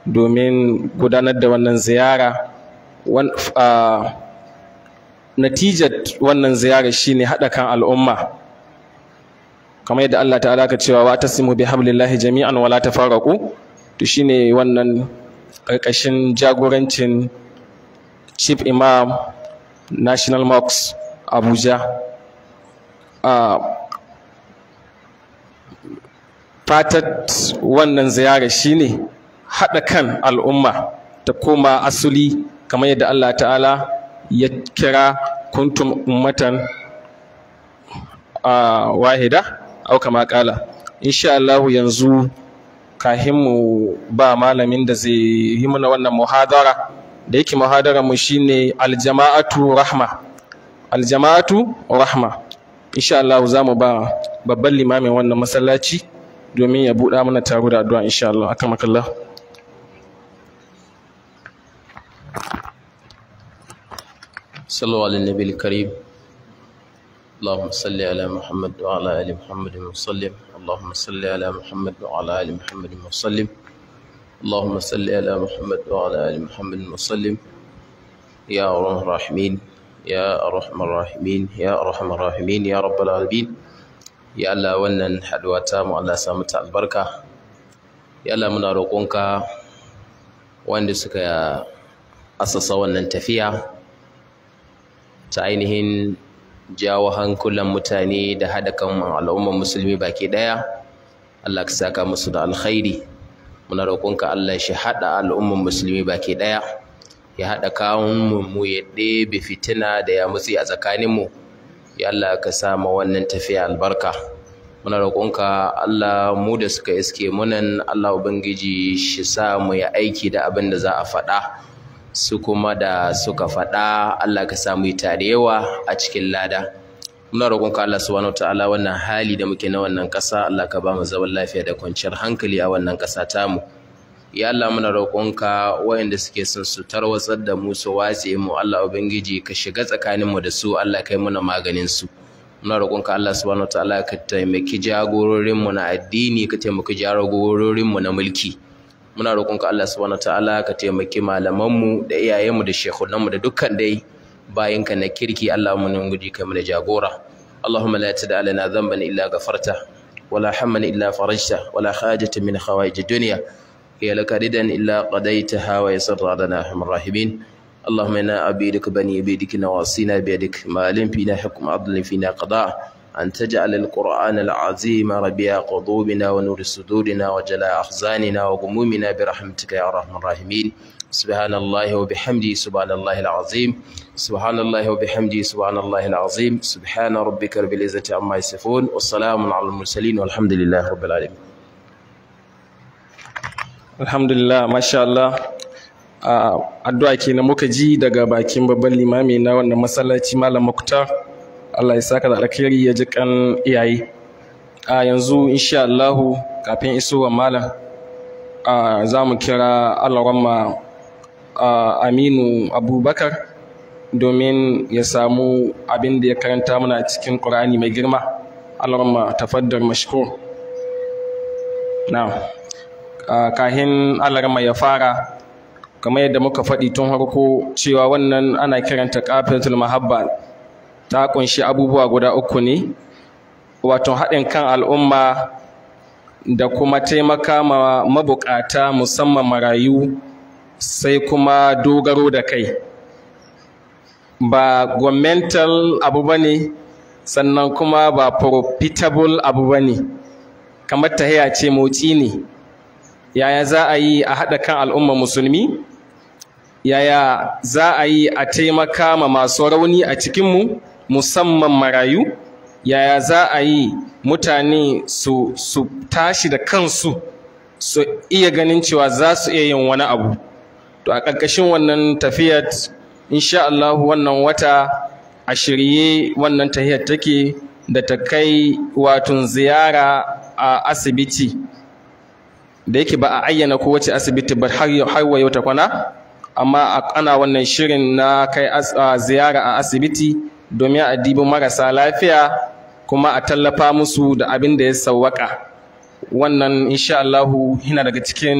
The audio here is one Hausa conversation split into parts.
domin gudanar da wannan ziyara natijar wannan ziyara shine haɗa kan al'umma kamar yadda Allah ta'ala ka cewa wa tasimu bi hablillahi jami'an wala tafarraqu to shine wannan karkashin jagorancin chief imam national mosque abuja fatat wannan ziyara shine haɗa kan al'umma ta koma asuli kamar yadda Allah ta'ala ya kira kuntum ummatan wahida au kama kala insha Allah yanzu kahin mu ba malamin da zai yi mana wannan muhadara da yake muhadara mu shine aljama'atu rahma aljama'atu rahma insha Allah za mu ba babban limamin wannan masallaci domin ya buɗa mana taro da addu'a insha Allah akamakallah صلوا على النبي الكريم اللهم صل على محمد وعلى ال محمد وسلم اللهم صل على محمد وعلى ال محمد وسلم اللهم صل على محمد وعلى ال محمد وسلم يا ارحم الراحمين يا ارحم الراحمين يا ارحم الراحمين يا رب العالمين ya Allah wannan haduwa ta mu Allah samu ta albarka ya Allah muna roƙonka wanda suka asasa wannan tafiya ta ainihin jawo hankulan mutane da haɗa kan al'ummar musulmi baki ɗaya Allah ka saka musu da alkhairi muna roƙonka Allah shi haɗa al'ummar musulmi baki ɗaya ya haɗa kawun mu ya ɗebe fitina da ya mutsi a tsakaninmu ya Allah ka sa ma wannan tafiya albarka muna roƙonka Allah mu da suka iske munan Allah ubangiji shi sa mu ya aiki da abin da za a faɗa su kuma da suka faɗa Allah ka samu yi tarewa a cikin lada muna roƙonka Allah subhanahu ta'ala wannan hali da muke na wannan ƙasa Allah ka ba mu zaman lafiya da kwanciyar hankali a wannan ƙasa tamu ya Allah muna roƙonka waɗanda suke son su tarwatsar da mu su watse mu Allah ubangiji ka shiga tsakanin mu da su Allah kai muna maganin su muna roƙonka Allah subhanahu ta'ala ka taimaki jagororin mu na addini ka taimaki jagororin mu na mulki muna roƙonka Allah subhanahu ta'ala ka taimaki malamanmu da iyayenmu da shehunanmu da dukkan dai bayinka na kirki Allah mu nan guji kai mana jagora Allahumma la tada lana dhanban illa ghafarta wala hamman illa farajta wala hajatan min hawaij ad-dunya hiya laka ridan illa qadaytaha wa yassarta lana arhamar rahimin اللهم انا عبيدك بني عبيدك نواصينا بيدك ما علم فينا حكم عدل فينا قضاء أن تجعل القرآن العظيم ربيع قلوبنا ونور صدورنا وجلاء أحزاننا وغمومنا برحمتك يا أرحم الراحمين سبحان الله وبحمده سبحان الله العظيم سبحان الله وبحمده سبحان الله العظيم سبحان ربك رب العزة عما يصفون والسلام على المرسلين والحمد لله رب العالمين الحمد لله ما شاء الله addu'a kenan muka ji daga bakin babban limami na wannan masallaci malam muktar Allah ya saka da alkhairi ya ji kan iyaye a yanzu insha Allahu kafin isowa malam za mu kira alaramma Aminu Abubakar domin ya samu abin da ya karanta mana cikin Qur'ani mai girma alaramma tafaddar mashkur na kahin alaramma ya fara kamar yadda muka faɗi tun harko cewa wannan ana kiranta qafilatul mahabba ta kunshi abubuwa guda uku ne wato haɗin kan al'umma da kuma taimaka ma mabukata musamman marayu sai kuma dogaro da kai ba governmental abu ba ne sannan kuma ba profitable abu ba ne kamar tahiya ce motsi ne yaya za a yi a haɗa kan al'umma musulmi yaya za a yi a taimaka ma masu rauni a cikinmu musamman marayu yaya za a yi mutane su, su tashi da kansu su iya ganin cewa za su iya yin wani abu to a ƙarƙashin wannan tafiyar insha Allah wannan wata a shirye wannan tafiyar take da ta kai watun ziyara a asibiti da yake ba a ayyana kowace asibiti ba har yau ta kwana amma ana wannan shirin na kai ziyara a asibiti domin a dibi marasa lafiya kuma a tallafa musu da abin da ya sawwaka wannan insha Allahu yana daga cikin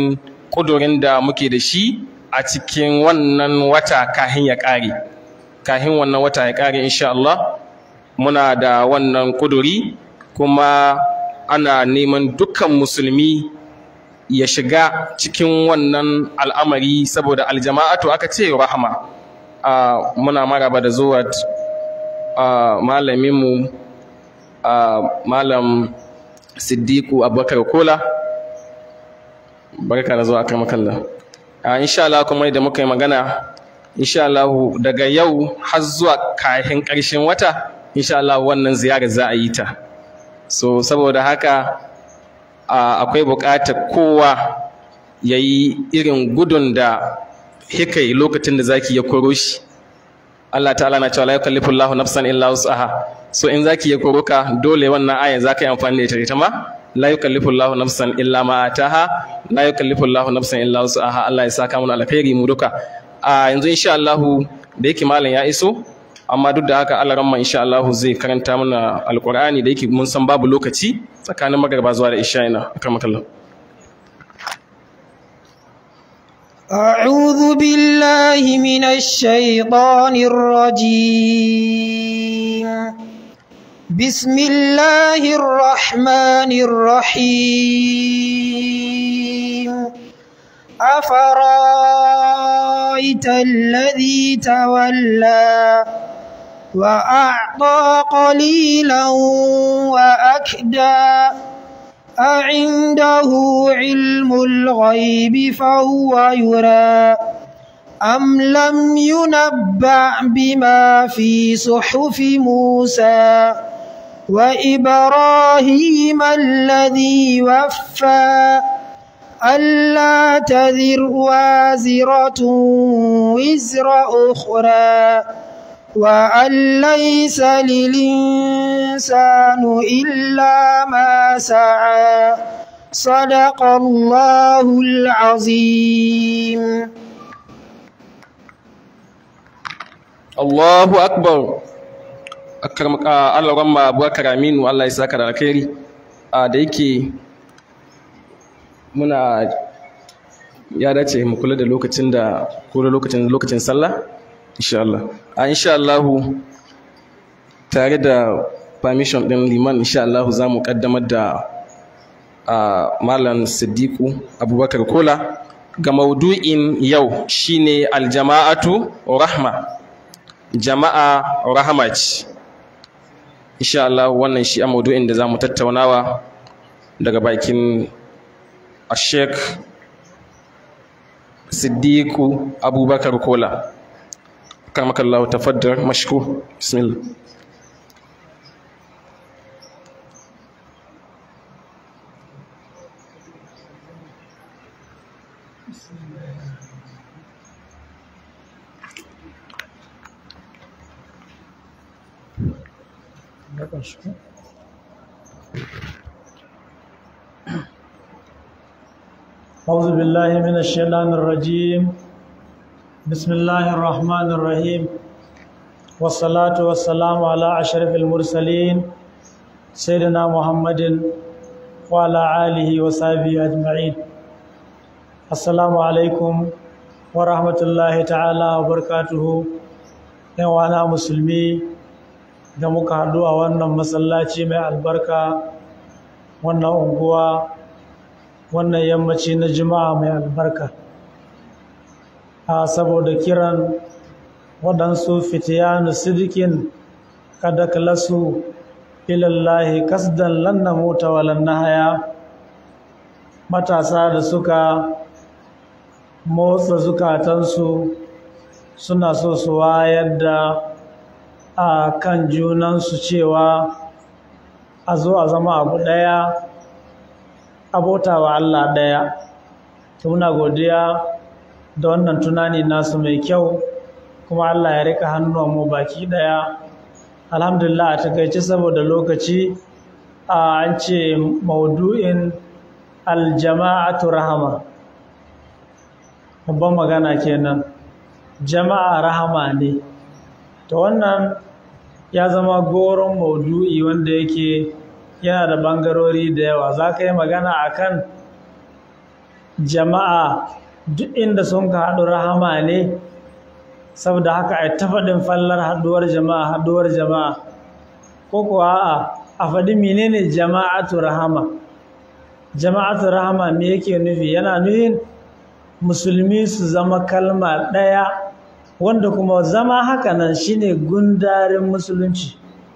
ƙudurin da muke da shi a cikin wannan wata kahin ya ƙare kahin wannan wata ya ƙare insha Allah muna da wannan ƙuduri kuma ana neman dukkan musulmi ya shiga cikin wannan al'amari saboda aljama'atu aka ce rahama muna maraba da zuwa malaminmu malam siddiqu abubakar kola barka da zuwa kan makalla insha Allah kuma da muka yi magana insha Allah daga yau har zuwa kahin ƙarshen wata insha Allah wannan ziyara za a yi ta so saboda haka akwai buƙatar kowa ya yi irin gudun da hikai lokacin da zaki ya koro shi Allah ta'ala na cewa la yukallifu Allahu nafsan illa wus'aha so in zaki ya koro ka dole wannan aya zaka yi amfani da ita ita ma la yukallifu Allahu nafsan illa ma ataha la yukallifu Allahu nafsan illa wus'aha Allah ya saka mana alkhairi mu duka a yanzu insha Allah da yake malam ya iso amma duk da haka Allah ramma insha Allah zai karanta mana alqur'ani da yake mun san babu lokaci tsakanin magarba zuwa da isha ina akramakallah أعوذ بالله من الشيطان الرجيم بسم الله الرحمن الرحيم أفرأيت الذي تولى وأعطى قليلا وأكدى أعنده علم الغيب فهو يرى أم لم ينبأ بما في صحف موسى وإبراهيم الذي وفى ألا تذر وازرة وزر أخرى وأن ليس للإنسان إلا ما سعى صدق الله العظيم Allahu akbar akramaka Allah ramma Abubakar Aminu Allah ya saka da alkhairi a da yake muna ya dace mu kula da lokacin da ko lokacin lokacin sallah insha Allah a insha Allah tare da permission din liman insha Allah za mu kaddamar da malam Siddiqu Abubakar Kola ga maudu'in yau shine aljama'atu rahma jama'a rahama ce insha Allah wannan shi a maudu'in da zamu tattaunawa daga bakin Sheikh Siddiqu Abubakar Kola كرمك الله تفضل مشكور بسم الله أعوذ بالله من الشيطان الرجيم بسم الله الرحمن الرحيم والصلاة والسلام على أشرف المرسلين سيدنا محمد وعلى آله وصحبه أجمعين السلام عليكم ورحمة الله تعالى وبركاته وانا مسلمي da muka haɗu a wannan masallaci mai albarka wannan unguwa wannan yammaci na juma'a mai albarka a saboda kiran waɗansu fitiyanu sidikin kada kalasu ilallahi kasdan lanna mota walan haya matasa da suka motsa zukatansu suna so su wayar da a kan junansu cewa a zo a zama abu ɗaya abota wa Allah ɗaya muna godiya da wannan tunani nasu mai kyau kuma Allah ya rika hannuwanmu baki ɗaya alhamdulillah a takaice saboda lokaci a an ce maudu'in aljama'atu rahama babban magana kenan jama'a rahama ne to wannan ya zama goron maudu'i wanda yake yana da bangarori da yawa za ka yi magana a kan jama'a duk inda sun ka haɗu rahama ne saboda haka a ta faɗin fallar haɗuwar jama'a haɗuwar jama'a ko kuwa a a faɗi menene jama'atu rahama jama'atu rahama me yake nufi yana nufin musulmi su zama kalma ɗaya wanda kuma zama haka nan shine gundarin musulunci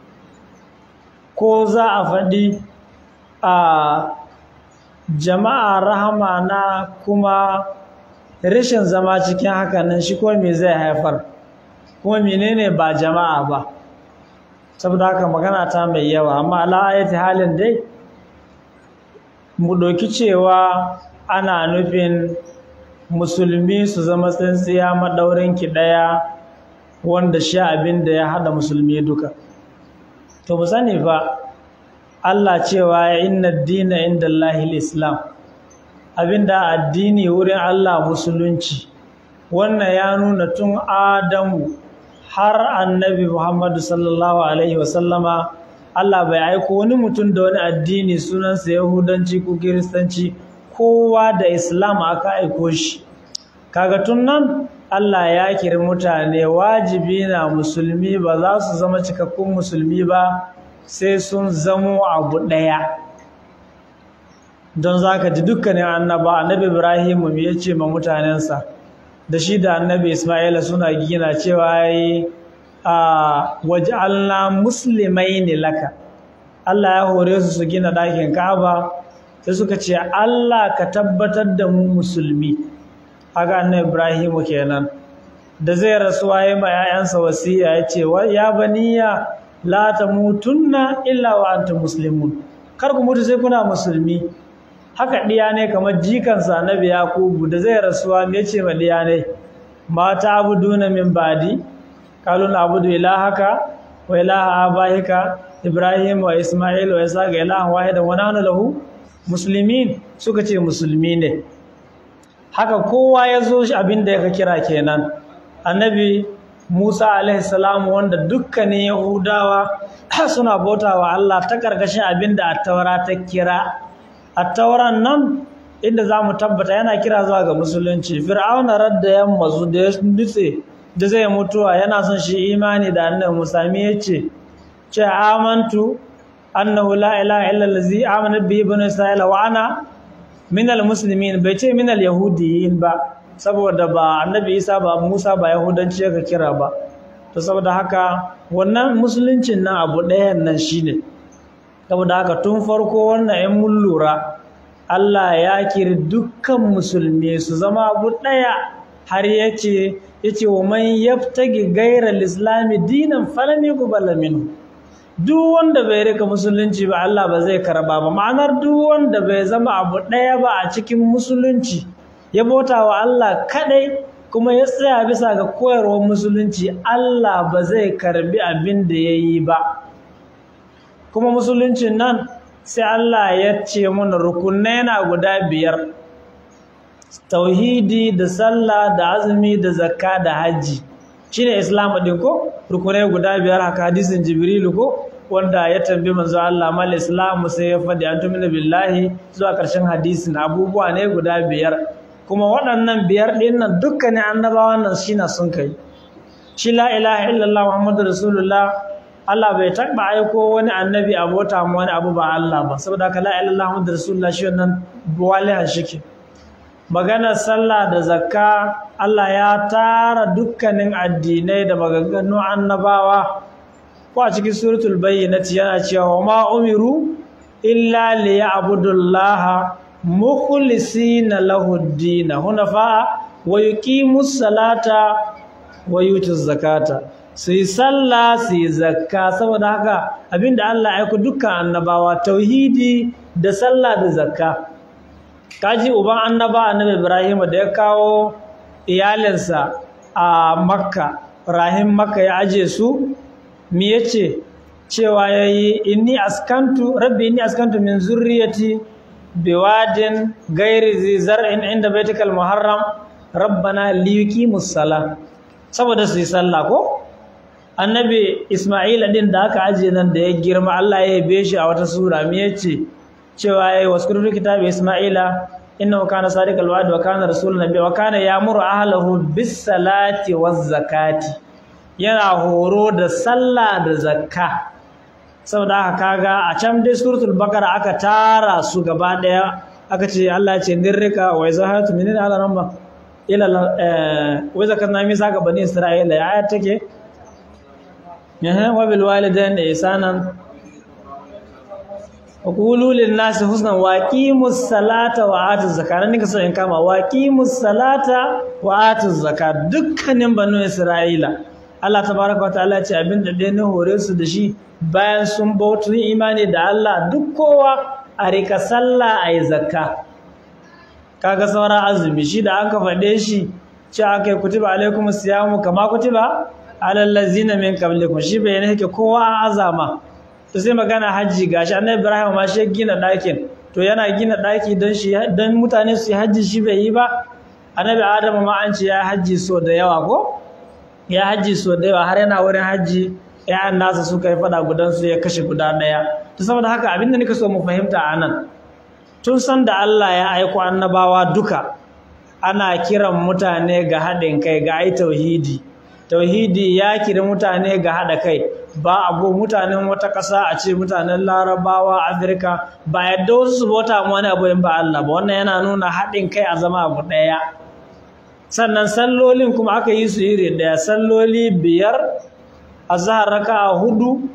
ko za a faɗi a jama'a rahama na kuma rashin zama cikin haka nan shi ko me zai haifar kuma menene ba jama'a ba saboda haka magana ta mai yawa amma ala'ayati halin dai mu ɗauki cewa ana nufin musulmi su zama tsintsiya maɗaurinki ɗaya wanda shi abin da ya haɗa musulmi duka to mu sani ba Allah cewa ya inna dina inda Allahil Islam abinda addini wurin Allah musulunci wannan ya nuna tun Adamu har annabi Muhammadu sallallahu alaihi wasallama Allah bai aiko wani mutum da wani addini sunansa Yahudanci ko Kiristanci kowa da Islam aka aiko shi kaga tun nan Allah ya kiri mutane wajibi na musulmi ba za su zama cikakkun musulmi ba sai sun zamo abu ɗaya don za ka ji dukkanin annaba annabi ibrahimu ya ce ma mutanensa da shi da annabi ismaila suna gina cewa yi a waje allah musulmai ne laka allah ya hore su su gina ɗakin ka'aba sai suka ce allah ka tabbatar da mu musulmi haka annabi ibrahimu kenan da zai rasuwa ya ma 'ya'yansa wasiya ya ce ya baniya la tamutunna illa wa antum muslimun kar ku mutu sai kuna musulmi haka diya ne kamar jikansa annabi yakubu da zai rasuwa me yace ma diya ne ma ta'buduna min badi qalu na'budu ilahaka wa ilaha abaika ibrahim wa isma'il wa isaac ilahan wahidan wa nahnu lahu muslimin suka ce musulmi ne haka kowa ya zo abin da ya kira kenan annabi Musa alaihissalam wanda dukkanin Yahudawa suna bautawa Allah ta karkashin abinda attaura ta kira attauran nan inda zamu tabbata yana kira zuwa ga musulunci fir'auna radda yamma zu da ya nutse da zai mutuwa yana son shi imani da annabi Musa me yace ce amantu annahu la ilaha illa allazi amana bihi banu isra'ila wa ana minal muslimin bai ce minal yahudiyin ba saboda ba annabi isa ba musa ba yahudanci ka kira ba to saboda haka wannan musuluncin nan abu ɗayan nan shine saboda haka tun farko wannan yan mun lura Allah ya kiri dukkan musulmi su zama abu ɗaya har yace yace wa man yaftagi ghayra islami dinan falan yuqbal minhu duk wanda bai rika musulunci ba Allah ba zai karba ba ma'anar duk wanda bai zama abu ɗaya ba a cikin musulunci ya bauta wa Allah kadai kuma ya tsaya bisa ga koyarwar musulunci Allah ba zai karbi abin da ya yi ba kuma musuluncin nan sai Allah ya ce mana rukunai na guda biyar tauhidi da sallah da azumi da zakka da hajji shine islam din ko rukunai guda biyar haka hadisin jibrilu ko wanda ya tambi manzo Allah mal islamu sai ya fadi antumina billahi zuwa karshen hadisin abubuwa ne guda biyar kuma waɗannan biyar ɗin nan dukkanin annabawan nan shi na sun kai shi la ilaha illallah muhammadu rasulullah Allah bai taɓa aiko wani annabi abota mu wani abu ba Allah ba saboda haka la ilaha illallah muhammadu rasulullah shi wannan walihan shike maganar sallah da zakka Allah ya tara dukkanin addinai da maganganu annabawa ko a cikin suratul bayyinati yana cewa ma umiru illa liya'budullaha mukhlisina lahu ad-din hunafa wa yuqimus salata wa yutuz zakata sai sallah sai zakka saboda haka abinda Allah ya aika dukkan annabawa tauhidi da sallah da zakka kaji uban annaba annabi Ibrahim da ya kawo iyalinsa a Makka Ibrahim Makka ya aje su me yace cewa yayi inni askantu rabbi inni askantu min zurriyati biwadin gairi zai zar'in inda baitikal muharram rabbana liyuqimus sala saboda su yi sallah ko annabi isma'ila din da aka ajiye nan da ya girma Allah ya yabe shi a wata sura me yace cewa yayi waskuru kitabi isma'ila innahu kana sadiqal wa'd wa kana rasulun nabiy wa kana ya'muru ahlahu bis salati waz zakati yana horo da sallah da zakka saboda haka kaga a can dai suratul baqara aka tara su gaba daya aka ce Allah ya ce nirrika wa izahatu minina ala ramba ila eh wa zakarna mi saka bani isra'ila ya ayat take eh wa bil walidaini ihsanan wa qulu lin nasi husnan wa aqimus salata wa atuz zakata nika so in kama wa aqimus salata wa atuz zakat dukkanin banu isra'ila Allah tabaraka wa ta'ala ya ce abinda dai ne hore su da shi bayan sun bautu imani da Allah duk kowa a rika sallah a yi zakka kaga sauran azumi shi da aka faɗe shi ce aka yi kutuba alaikum siyamu kama kutuba alal ladzina min qablikum shi bai ne yake kowa a azama to sai magana hajji gashi annabi Ibrahim ma shi gina ɗakin to yana gina ɗaki don shi don mutane su yi hajji shi bai yi ba annabi Adamu ma an ce ya hajji so da yawa ko ya hajji so da yawa har yana wurin hajji ‘ya'yan nasa suka yi fada gudansu ya kashe guda ɗaya. Ta saboda haka abinda nika so mu fahimta a nan, tun san da Allah ya aiko annabawa duka, ana kiran mutane ga haɗin kai ga ai tauhidi. Tauhidi ya kiri mutane ga haɗa kai, ba abu mutanen wata ƙasa a ce mutanen larabawa, Afirka, ba yadda wasu su bauta wani abu in ba Allah ba, wannan yana nuna haɗin kai a zama abu ɗaya. Sannan sallolin kuma aka yi su iri ɗaya, salloli biyar azhar raka'a hudu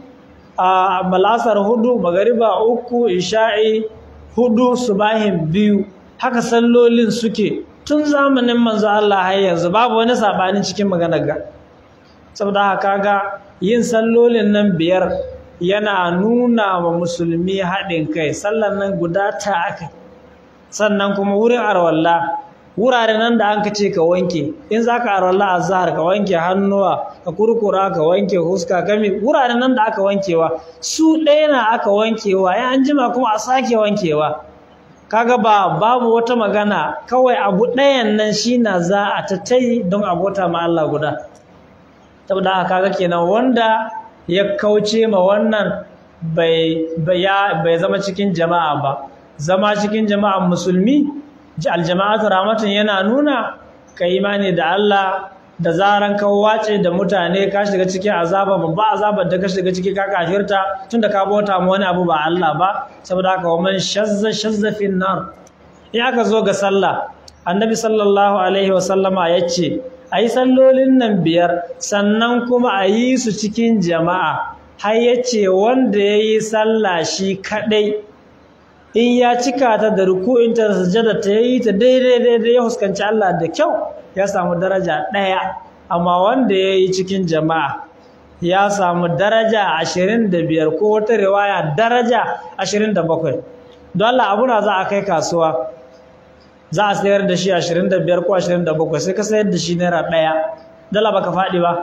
a balasar hudu magariba uku isha'i hudu subahin biyu haka sallolin suke tun zamanin manzo Allah har yanzu babu wani sabani cikin maganar ga saboda haka ga yin sallolin nan biyar yana nuna wa musulmi haɗin kai sallan nan guda ta aka sannan kuma wurin arwalla wurare nan da an ka ce ka wanke in za ka arwalla azhar ka wanke hannuwa ka kurkura ka wanke huska kami wurare nan da aka wankewa su ɗaya na aka wankewa ya an jima kuma a sake wankewa kaga ba babu wata magana kawai abu ɗayan nan shi na za a tattai don abota ma Allah guda saboda haka kaga kenan wanda ya kauce ma wannan bai bai zama cikin jama'a ba zama cikin jama'an musulmi aljama'atu rahmatun yana nuna ka imani da Allah da zaran ka wace da mutane ka shiga cikin azaba babba azabar da ka shiga ciki ka kafirta tunda ka bauta mu wani abu ba Allah ba saboda haka wa man shazza shazza fin nar in aka zo ga sallah annabi sallallahu alaihi wa sallama yace ayi sallolin nan biyar sannan kuma a yi su cikin jama'a har yace wanda yayi sallah shi kadai in ya cika ta da ruku'inta da sujada ta yi ta daidai daidai ya fuskanci Allah da kyau ya samu daraja ɗaya amma wanda ya yi cikin jama'a ya samu daraja ashirin da biyar ko wata riwaya daraja ashirin da bakwai don Allah abuna za a kai kasuwa za a sayar da shi ashirin da biyar ko ashirin da bakwai sai ka sayar da shi naira ɗaya dala baka faɗi ba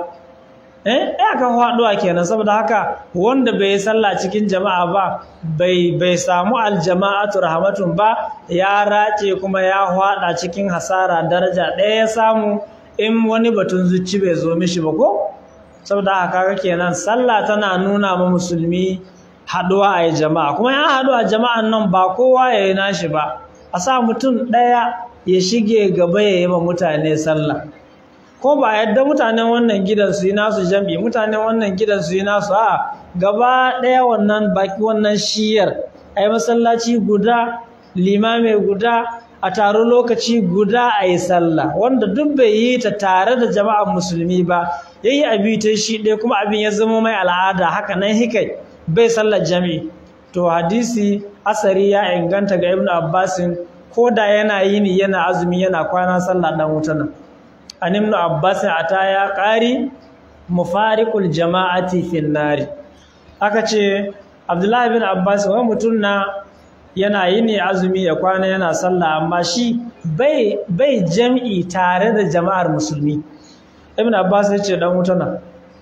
eh ya kan faɗuwa kenan saboda haka wanda bai yi sallah cikin jama'a ba bai bai samu aljama'atu rahmatun ba ya race kuma ya faɗa cikin hasara daraja ɗaya ya samu in wani batun zuci bai zo mishi ba ko saboda haka kaga kenan sallah tana nuna ma musulmi haɗuwa a yi jama'a kuma ya haɗu a jama'an nan ba kowa ya yi nashi ba a sa mutum ɗaya ya shige gaba ya yi ma mutane sallah ko ba yadda mutanen wannan gidan su yi nasu jam'i mutanen wannan gidan su yi nasu a gaba ɗaya wannan baki wannan shiyar a yi masallaci guda limame guda a taro lokaci guda a yi sallah wanda duk bai yi ta tare da jama'ar musulmi ba ya yi abi ta shi ɗaya kuma abin ya zama mai al'ada haka nan hikai bai sallar jam'i to hadisi asari ya inganta ga ibnu abbasin ko da yana yini yana azumi yana kwana sallah dan wuta nan an ibn abbas ata ya qari mufariqul jama'ati fin nari aka ce abdullahi bin abbas wani mutum na yana yini azumi ya kwana yana sallah amma shi bai bai jam'i tare da jama'ar musulmi ibn abbas ya ce dan wuta nan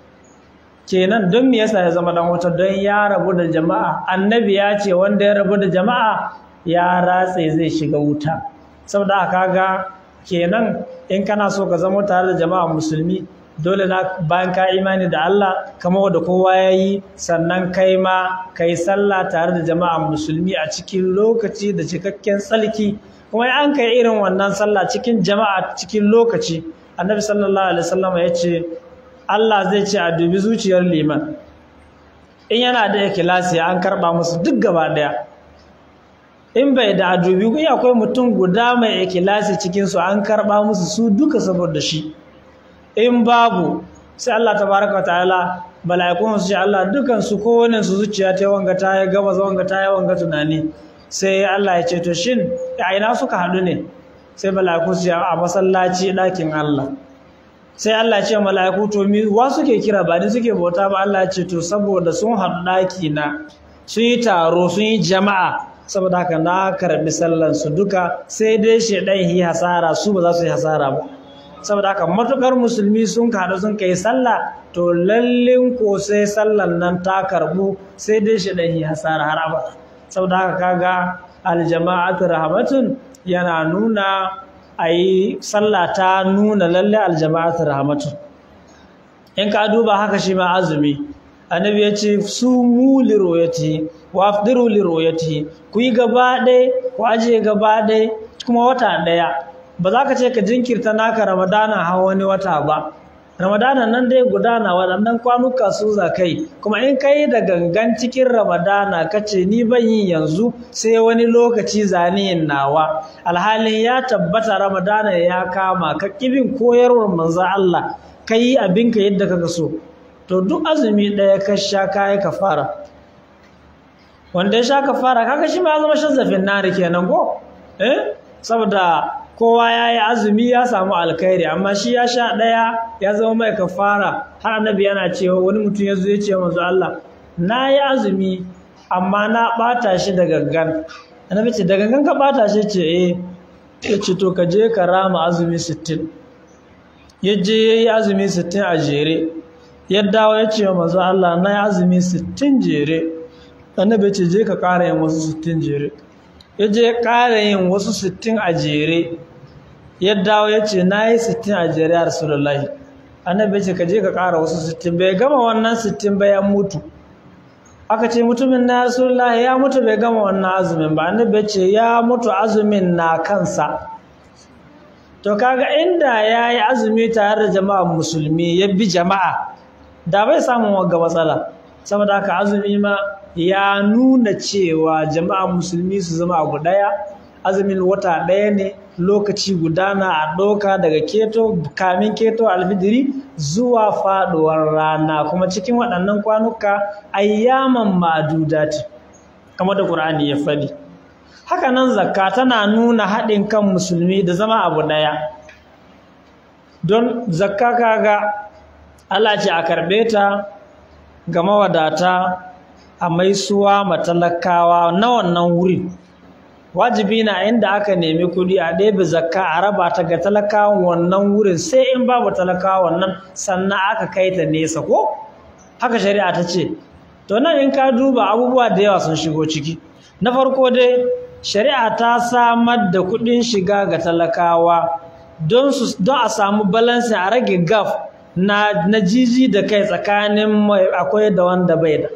kenan don me yasa ya zama dan wuta don ya rabu da jama'a annabi ya ce wanda ya rabu da jama'a ya ratse zai shiga wuta saboda haka ga kenan in kana so ka zama tare da jama'a musulmi dole na bayan ka imani da Allah kama wanda kowa ya yi sannan kai ma ka yi sallah tare da jama'a musulmi a cikin lokaci da cikakken tsalki kuma an kai irin wannan sallah cikin jama'a cikin lokaci annabi sallallahu alaihi wasallam ya ce Allah zai ce a dubi zuciyar liman in yana da ikhlasi an karba musu duk gaba daya in bai da a dubi ku akwai mutum guda mai ikhlasi cikin su an karba musu su duka saboda shi in babu sai Allah tabaraka ta'ala mala'ikun su ce Allah dukan su kowane su zuciya ta wanga ta ya gaba wanga ta ya wanga tunani sai Allah ya ce to shin a ina suka haɗu ne sai mala'iku su ce a masallaci ɗakin Allah sai Allah ya ce mala'iku to mi wa suke kira ba ni suke bauta ba Allah ya ce to saboda sun haɗu ɗaki na sun yi taro sun yi jama'a saboda haka na karɓi sallan su duka sai dai shedan yi hasara su ba za su yi hasara ba saboda haka matukar musulmi sun kaɗu sun kai sallah to lallin ko sai sallan nan ta karbu sai dai shedan yi hasara har abada saboda haka kaga aljama'atu rahmatun yana nuna ayi sallah ta nuna lalle aljama'atu rahmatun in ka duba haka shi ma azumi annabi ya ce su mu liroyati wa afdiru liroyati ku yi gaba ɗaya ku ajiye gaba ɗaya kuma wata ɗaya ba za ka ce ka jinkirta naka ramadana har wani wata ba ramadana nan dai gudana waɗannan kwanuka su za kai kuma in ka yi da gangan cikin ramadana ka ce ni ban yi yanzu sai wani lokaci zaniyin nawa alhalin ya tabbata ramadana ya kama ka kibin koyarwar manzo Allah ka yi abinka yadda kaka so to duk azumi ɗaya ka sha kayi kafara wanda ya sha kafara kaga shi ma ya zama shazzafin nari kenan ko eh saboda kowa ya yi azumi ya samu alkhairi amma shi ya sha ɗaya ya zama mai kafara har annabi yana cewa wani mutum ya zo ya ce manzo Allah na yi azumi amma na ɓata shi da gangan annabi ce da gangan ka ɓata shi ce eh ya ce to ka je ka rama azumi sittin ya je ya yi azumi sittin a jere ya dawo ya ce wa manzo Allah na yi azumi sittin jere annabi ce je ka ƙara yin wasu sittin jere ya je ƙara yin wasu sittin a jere ya dawo ya ce na yi sittin a jere a rasulullahi annabi ce ka je ka ƙara wasu sittin bai gama wannan sittin ba ya mutu aka ce mutumin na rasulullahi ya mutu bai gama wannan azumin ba annabi ce ya mutu azumin na kansa to kaga inda ya yi azumi tare da jama'a musulmi ya bi jama'a da bai samun wagga matsala saboda haka azumi ma ya nuna cewa jama'a musulmi su zama abu ɗaya azumin wata ɗaya ne lokaci gudana a ɗauka daga keto kamin keto alfidiri zuwa faɗuwar rana kuma cikin waɗannan kwanuka ayyaman ma'adudati kamar da ƙur'ani ya faɗi haka nan zakka tana nuna haɗin kan musulmi da zama abu ɗaya don zakka kaga Allah ce a karɓe ta ga mawadata a maisuwa matalakawa na wannan wurin wajibi na inda aka nemi kuɗi a ɗebe zakka a raba ta ga talakawan wannan wurin sai in babu talakawa wannan sannan aka kai ta nesa ko haka shari'a ta ce to nan in ka duba abubuwa da yawa sun shigo ciki na farko dai shari'a ta samar da kuɗin shiga ga talakawa don a samu balansin a rage gaf na, na jiji da kai tsakanin akwai da wanda bai da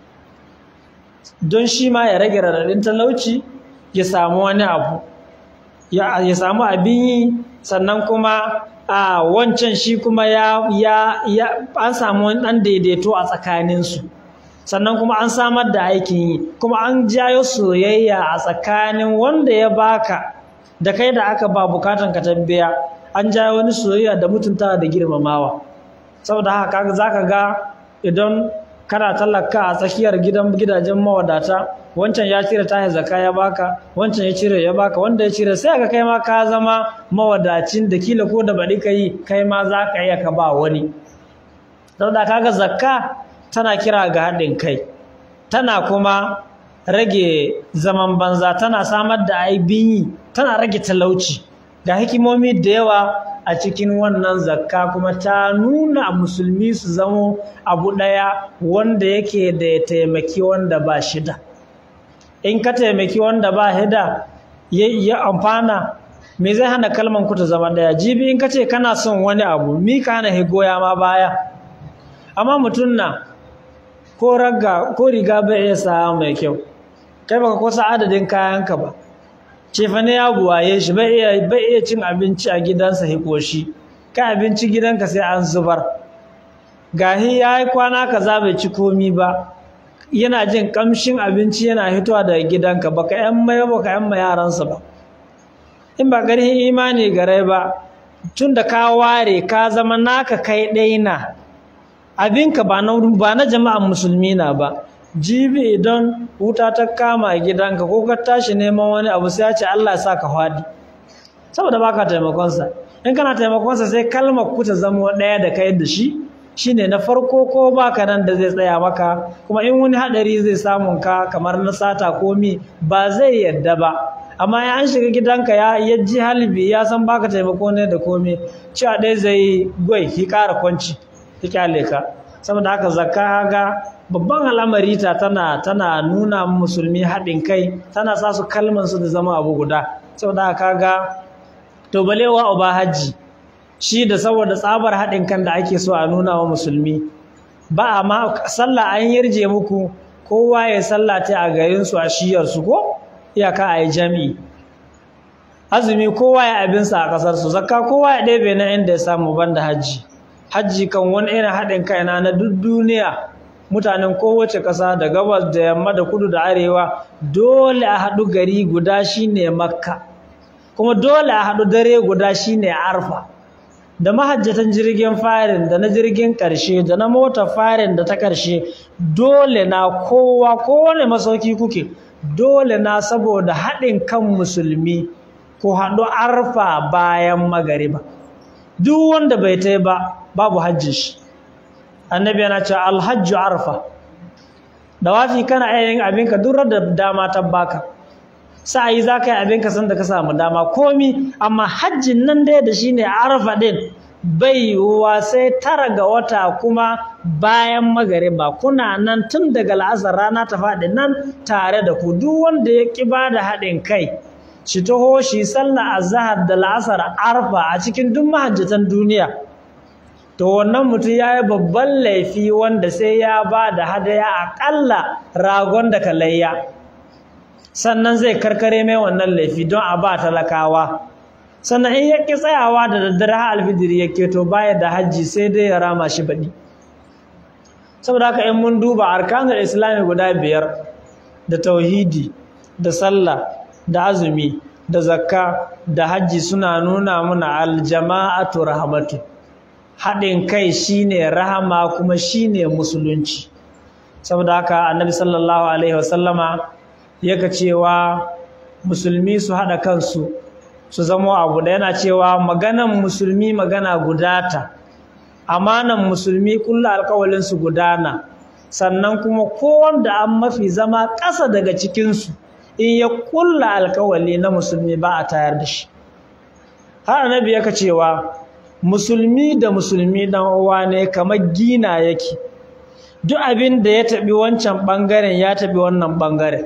don shi ma ya rage raɗaɗin talauci ya samu wani abu ya, ya samu abin yi sannan kuma a wancan shi kuma ya, ya, ya an samu wani ɗan daidaito a tsakaninsu sannan kuma an samar da aikin yi kuma an jayo soyayya a tsakanin wanda ya baka da kai da aka ba bukatan ka tambiya an jayo wani soyayya da mutuntawa da girmamawa saboda haka zaka ga idan kana tallaka a tsakiyar gidan gidajen mawadata wancan ya cire tahi zakka ya baka wancan ya cire ya baka wanda ya cire sai ka kai ma ka zama mawadacin da kila ko da baɗi ka yi kai ma za ka iya ka ba wani saboda kaga zakka tana kira ga haɗin kai tana kuma rage zaman banza tana samar da aibin yi tana rage talauci ga hikimomi da yawa a cikin wannan zakka kuma ta nuna musulmi su zamo abu ɗaya wanda yake da ya taimaki wanda ba shida in ka taimaki wanda ba hida ya amfana me zai hana kalman ku ta zama ɗaya jibi in ka ce kana son wani abu mi ka hana higoya ma baya amma mutum na ko raga ko riga bai iya sa mai kyau kai baka kusa adadin kayanka ba cefa ne ya buwaye shi bai iya bai iya cin abinci a gidansa hikoshi kai abinci gidanka sai an zubar gahi ya yi kwana kaza bai ci komi ba yana jin kamshin abinci yana hitowa daga gidanka baka yan mai baka yan mai yaransa ba in ba ƙarfin imani gare ba tun da ka ware ka zama naka kai ɗai na abinka ba na ba na jama'an musulmi na ba jibi idan wuta ta kama gidanka ko ka tashi neman wani abu sai ya ce Allah ya sa ka fadi saboda baka taimakonsa in kana taimakonsa sai kalmar ku ta zama ɗaya da kai da shi shine na farko ko baka nan da zai tsaya maka kuma in wani hadari zai samun ka kamar na sata komi ba zai yadda ba amma ya an shiga gidanka ya ya ji halibi ya san baka taimako ne da komi cewa ɗaya zai gwai ki ƙara kwanci ki kyale ka saboda haka zakka ga babban al'amari ta tana tana nuna musulmi haɗin kai tana sa su kalman su da zama abu guda saboda haka ga to balewa uba hajji shi da saboda tsabar haɗin kan da ake so a nuna wa musulmi ba a ma sallah an yarje muku kowa ya sallata a garinsu a shiyarsu ko iyaka a yi jami'i azumi kowa ya abinsa a ƙasarsu zakka kowa ya ɗebe na inda ya samu banda hajji hajji kan wani irin haɗin kai na na duk duniya mutanen kowace ƙasa da gabas da yamma da kudu da arewa dole a haɗu gari guda shine makka kuma dole a haɗu dare guda shine arfa da mahajjatan jirgin farin da na jirgin ƙarshe da na mota farin da ta ƙarshe dole na kowa kowane masauki kuke dole na saboda haɗin kan musulmi ko haɗu arfa bayan magariba duk wanda bai tai ba babu hajji shi annabi yana cewa alhajju arfa da wafi kana iya yin abinka duk da dama ta baka sa'ayi za ka yi abinka sanda ka samu dama komi amma hajjin nan dai da shine arfa din bai yiwuwa sai tara ga wata kuma bayan magariba kuna nan tun daga la'asar rana ta faɗi nan tare da ku duk wanda ya ƙi ba da haɗin kai shi taho shi sallah azhar da la'asar arfa a cikin duk mahajjatan duniya to wannan mutum ya yi babban laifi wanda sai ya ba da hadaya aƙalla ragon da kalayya sannan zai karkare mai wannan laifi don a ba talakawa sannan in ya ƙi tsayawa da daddare har alfidiri ya keto baya da hajji sai dai ya rama shi baɗi saboda haka in mun duba arkanul islami guda biyar da tauhidi da sallah da azumi da zakka da hajji suna nuna muna aljama'atu rahmatu haɗin kai shine rahama kuma shine musulunci saboda haka annabi sallallahu alaihi wasallama yaka cewa musulmi su haɗa kansu su zama abu da yana cewa maganan musulmi magana gudata amanan musulmi kulla alƙawalin su gudana sannan kuma kowanda an mafi zama ƙasa daga cikinsu in ya kulla alƙawali na musulmi ba a tayar da shi har annabi yaka cewa musulmi da musulmi dan uwa ne kamar gina yake duk abin da ya taɓi wancan ɓangaren ya taɓi wannan ɓangaren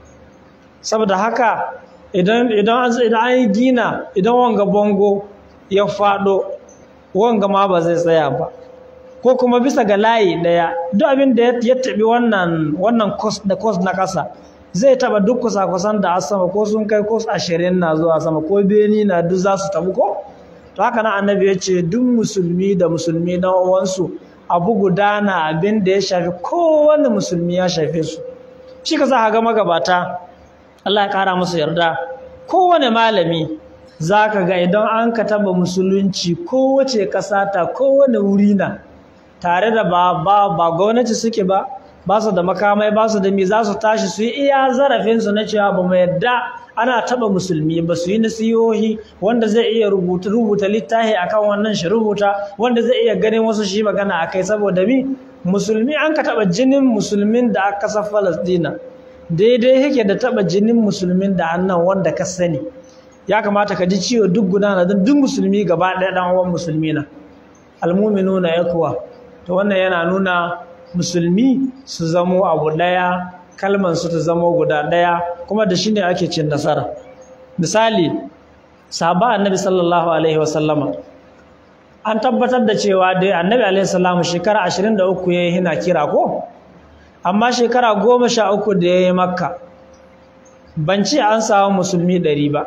saboda haka idan idan an yi gina idan wanga bongo ya faɗo wanga ma ba zai tsaya ba ko kuma bisa ga layi ɗaya duk abin da ya taɓi wannan wannan da kos na ƙasa zai taɓa duk kusa-kusan da a sama ko sun kai kos ashirin na zuwa sama ko beni na duk za su tabu ko to haka na annabi ya ce duk musulmi da musulmi na uwansu abu gudana abin da ya shafi kowane musulmi ya shafe su shi ka za ga magabata Allah ya ƙara musu yarda kowane malami za ka ga idan an ka taɓa musulunci kowace ƙasa ta kowane wuri na tare da ba ba ba gwamnati suke ba ba su da makamai ba su da mi za su tashi su yi iya zarafinsu na cewa ba mu yadda ana taɓa musulmi ba su yi nasihohi wanda zai iya rubuta rubuta littafi akan wannan shi rubuta wanda zai iya ganin wasu shi magana akai saboda mi musulmi an ka taɓa jinin musulmin da aka kasar Falasɗina daidai yake da taɓa jinin musulmin da annan wanda ka sani ya kamata ka ji ciwo duk gudana don duk musulmi gaba ɗaya ɗan uwan musulmi na almuminuna yakwa to wannan yana nuna musulmi su zamo abu ɗaya kalman su ta zamo guda ɗaya kuma da shi ne ake cin nasara misali sahaba annabi sallallahu alaihi wasallama an tabbatar da cewa dai annabi alaihi salamu shekara 23 yayi hina kira ko amma shekara 13 da yayi makka ban ce an samu musulmi ɗari ba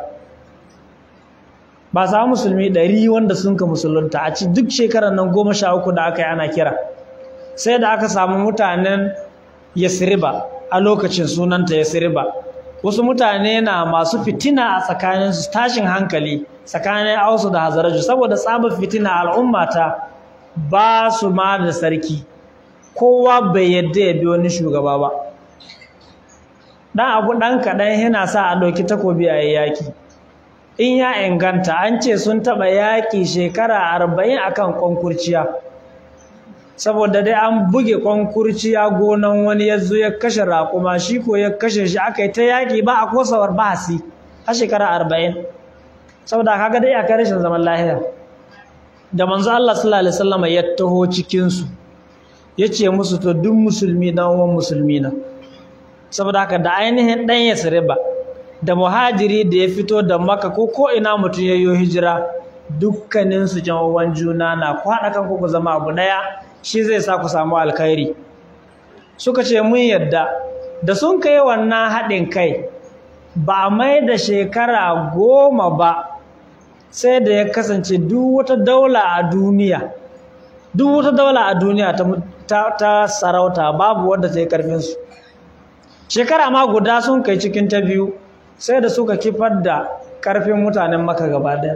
ba samu musulmi ɗari wanda sun ka musulunta a ci duk shekarar nan goma sha uku da aka yi ana kira sai da aka samu mutanen yasriba a lokacin sunanta yasriba wasu mutane na masu fitina a tsakaninsu tashin hankali tsakanin ausu da hazaraju saboda tsabar fitina al'ummata ba su ma da sarki kowa bai yadda ya bi wani shugaba ba dan abu dan kaɗan yana sa a ɗauki takobi a yaƙi in ya inganta an ce sun taɓa yaƙi shekara arba'in akan kwankurciya saboda dai an buge kwankurciya gonan wani ya zo ya kashe raƙuma shi ko ya kashe shi aka yi ta yaƙi ba a kosawar bahasi a shekara arba'in saboda kaga dai akai rashin zaman lahiya da manzo Allah sallallahu alaihi wasallam ya taho cikin su yace musu to duk musulmi dan uwan musulmi na saboda haka da ainihin dan Yasriba da muhajiri da ya fito da Makka ko ko ina mutun yayyo hijira dukkanin su uwan juna na ku haɗa kanku ku zama abu daya shi zai sa ku samu alkhairi suka ce mun yadda da sun kai wannan haɗin kai ba a mai da shekara goma ba sai da ya kasance duk wata daula a duniya duk wata daula a duniya ta, ta, sarauta babu wadda ta yi karfinsu shekara ma guda sun kai cikin ta biyu sai da suka kifar da karfin mutanen maka gaba daya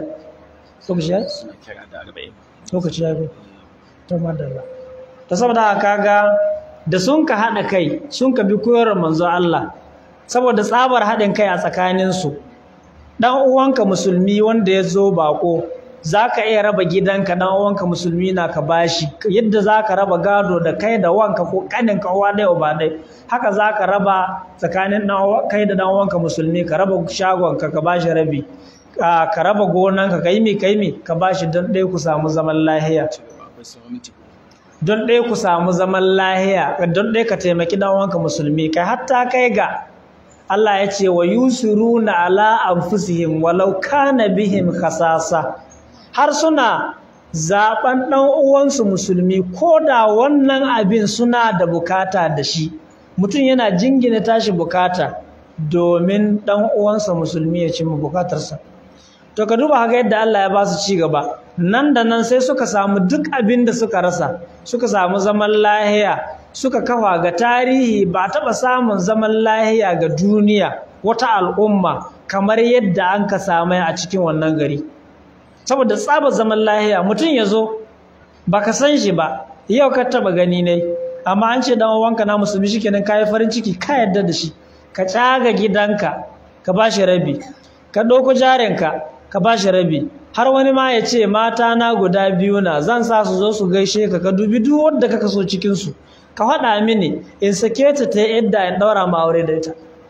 lokaci ya fi ta madalla ta saboda kaga da sun ka haɗa kai sun ka bi koyarwar manzo Allah saboda tsabar haɗin kai a tsakaninsu ɗan uwanka musulmi wanda ya zo baƙo za ka iya raba gidanka ɗan uwanka musulmi na ka bashi yadda za ka raba gado da kai da wanka ko ƙaninka uwa ɗaya uba ɗaya haka za ka raba tsakanin kai da ɗan uwanka musulmi ka raba shagonka ka bashi rabi ka raba gonanka ka yi mi ka yi mi ka bashi don ɗaya ku samu zaman lahiya don ɗaya ku samu zaman lahiya don ɗaya ka taimaki ɗan uwanka musulmi kai hatta kai ga Allah ya ce wa yusiruna ala anfusihim walau kana bihim khasasa har suna zaben dan uwansu musulmi ko da wannan abin suna da bukata da shi mutum yana jingina tashi bukata domin dan uwansa musulmi ya cimma bukatarsa to ka duba haka yadda Allah ya ba su ci gaba nan da nan sai suka samu duk abin da suka rasa suka samu zaman lahiya suka kafa ga tarihi ba taɓa samun zaman lahiya ga duniya wata al'umma kamar yadda an ka samai a cikin wannan gari saboda tsaba zaman lahiya mutum ya zo ba ka san shi ba yau ka taɓa gani ne amma an ce dan wanka na musulmi shikenan ka yi farin ciki ka yarda da shi ka tsaga gidanka ka ba shi rabi ka ɗauko jarinka ka ba shi rabi har wani ma ya ce mata na guda biyu na zan sa su zo su gaishe ka ka dubi duk wanda kaka so cikin su ka faɗa mini in sake ta ta yadda in ɗaura ma aure da ita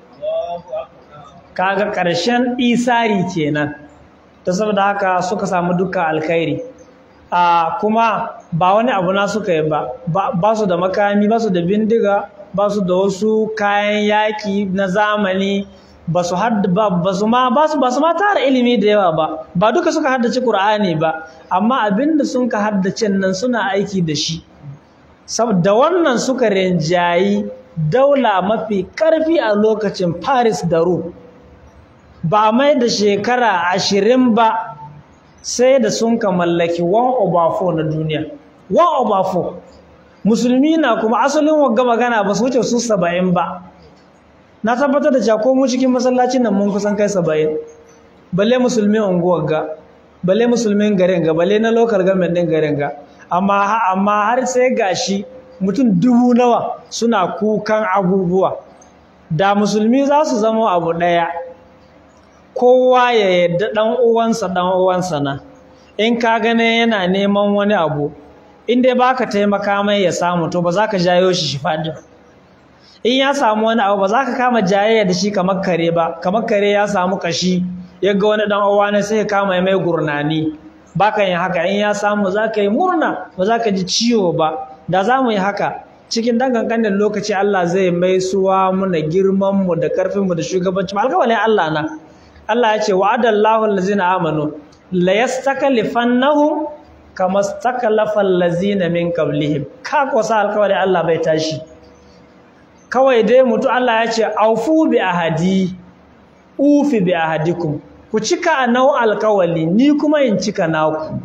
kaga ƙarshen isari kenan ta saboda haka suka samu duka alkhairi a kuma ba wani abu na suka yi ba ba su da makami ba su da bindiga ba su da wasu kayan yaƙi na zamani ba su ba su ma ba su ba su ma tara ilimi da yawa ba ba duka suka haddace Qur'ani ba amma abinda sun ka haddace nan suna aiki da shi saboda wannan suka rinjayi daula mafi karfi a lokacin Paris da Rome ba mai da shekara ashirin ba sai da sun ka mallaki one over four na duniya one over four musulmi na kuma asalin wagga magana ba su wuce su saba'in ba na tabbatar da cewa ko mu cikin masallacin nan mun kusan kai saba'in balle musulmi unguwar ga balle musulmin garin ga balle na local government din garin ga amma amma har sai gashi mutum dubu nawa suna kukan abubuwa da musulmi za su zama abu ɗaya kowa ya yadda ɗan uwansa ɗan uwansa na in ka gane yana neman wani abu in dai baka taimaka mai ya samu to ba za ka jayo shi shi faɗi in ya samu wani abu ba za ka kama jayayya da shi kamar kare ba kamar kare ya samu kashi ya ga wani ɗan uwa ne sai ya kama mai gurnani ba ka yin haka in ya samu za ka yi murna ba za ka ji ciwo ba da za mu yi haka cikin dan kankanin lokaci Allah zai mai suwa muna girman mu da karfin mu da shugabanci alƙawalin Allah na Allah ya ce wa'adallahu allazina amanu la yastaklifannahum kama stakalafa allazina min qablihim ka kosa alƙawalin Allah bai tashi kawai dai mutu Allah ya ce aufu bi ahadi ufi bi ahadikum ku cika nau alkawali ni kuma in cika naku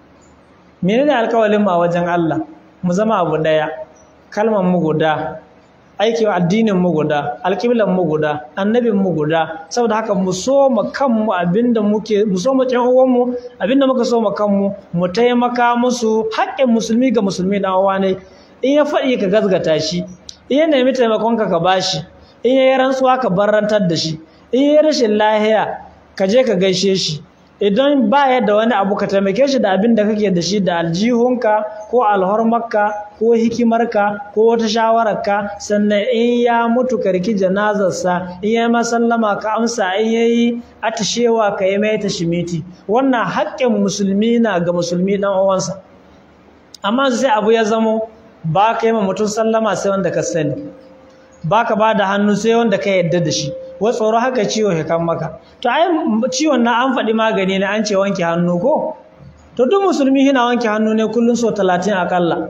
menene alkawalin mu a wajen Allah mu zama abu daya kalmar mu guda aikin addinin mu guda alƙiblan mu guda annabin mu guda saboda haka mu so mu kanmu abinda muke mu so mu ƴan uwan mu abinda muka so mu kanmu mu taimaka musu haƙƙin musulmi ga musulmi dan uwa ne in ya faɗi ka gazgata shi in ya nemi taimakon ka ka bashi in ya yi rantsuwa ka barantar da shi in ya yi rashin lahiya ka je ka gaishe shi idan ba da wani abu ka taimake shi da abin da kake da shi da aljihunka ko alhormarka ko hikimarka ko wata shawararka sannan in ya mutu ka riki janazarsa in ya masallama ka amsa in ya yi atishewa ka yi mai tashimiti wannan haƙƙin musulmi na ga musulmi ɗan uwansa amma sai abu ya zamo ba ka yi ma mutum sallama sai wanda ka sani ba ka ba da hannu sai wanda ka yarda da shi wai tsoro haka ciwo ya kan maka to ai ciwon na an faɗi magani ne an ce wanke hannu ko to duk musulmi yana wanke hannu ne kullum so talatin akalla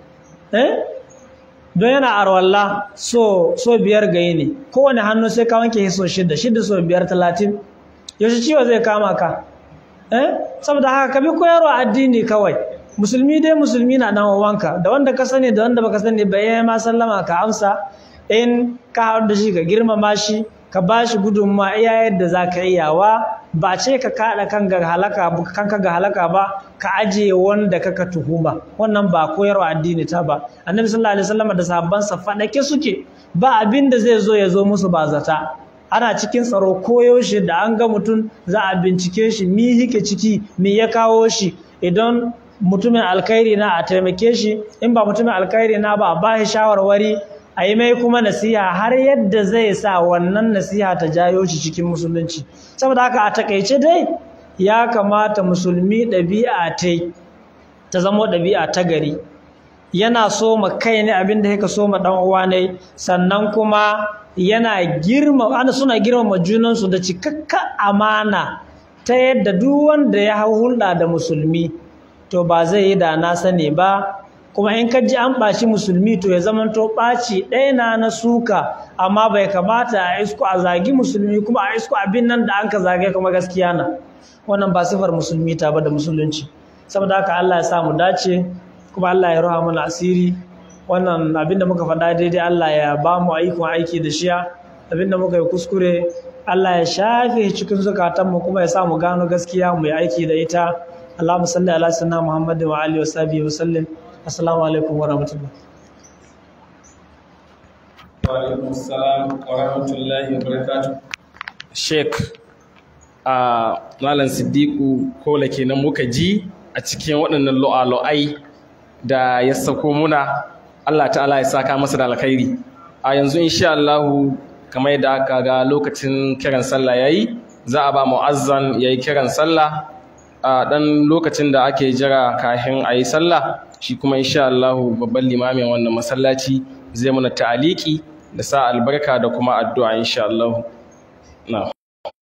eh don yana arwalla so so biyar ga ne kowane hannu sai ka wanke so shida shida so biyar talatin yaushe ciwo zai kama ka eh saboda haka ka bi koyarwa addini kawai musulmi dai musulmi na dan wanka da wanda ka sani da wanda baka sani ba yayi ma sallama ka amsa in ka haɗu da shi ka girmama shi ka ba shi gudunma iya yadda za ka iyawa ba ce ka kaɗa kanka ga halaka ba ka ajiye wanda kaka tuhuma wannan ba koyarwa addini ta ba annabi sallallahu alaihi wasallam da sahabbansa faɗake suke ba abin da zai zo ya zo musu ba zata ana cikin tsaro koyaushe da an ga mutum za a bincike shi mi hike ciki mi ya kawo shi idan mutumin alkhairi na a taimake shi in ba mutumin alkhairi na ba a ba shi shawarwari a yi mai kuma nasiha har yadda zai sa wannan nasiha ta jayo shi cikin musulunci saboda haka a takaice dai ya kamata musulmi ɗabi'a ta ta zama ɗabi'a ta gari yana so ma kai ne abin da yake so ma ɗan uwa ne sannan kuma yana girma ana suna girmama junansu da cikakka amana ta yadda duk wanda ya hau hulɗa da musulmi to ba zai yi da na sani ba kuma in ka ji an ɓaci musulmi to ya zamanto ɓaci ɗaya na na suka amma bai kamata a isko a zagi musulmi kuma a isko abin nan da an ka zage kuma gaskiya na wannan ba sifar musulmi ta ba da musulunci saboda haka Allah ya sa mu dace kuma Allah ya roha mana asiri wannan abin da muka faɗa daidai Allah ya ba mu aikon aiki da shiya abin da muka yi kuskure Allah ya shafe cikin zukatanmu kuma ya sa mu gano gaskiya mu yi aiki da ita Allahumma salli ala sayyidina Muhammad wa alihi wa sahbihi wa sallim assalamu alaikum wa rahmatullah wa alaikum assalam wa rahmatullahi wa barakatuh sheik a malam siddiqu kola kenan muka ji a cikin waɗannan lo'alo'ai da ya sako muna Allah ta'ala ya saka masa da alkhairi a yanzu insha Allah kamar yadda aka ga lokacin kiran sallah yayi za a ba mu'azzan yayi kiran sallah a dan lokacin da ake jira kafin a yi sallah shi kuma insha Allah babban limamin wannan masallaci zai muna ta'aliki da sa albarka da kuma addu'a insha Allah. Na'am.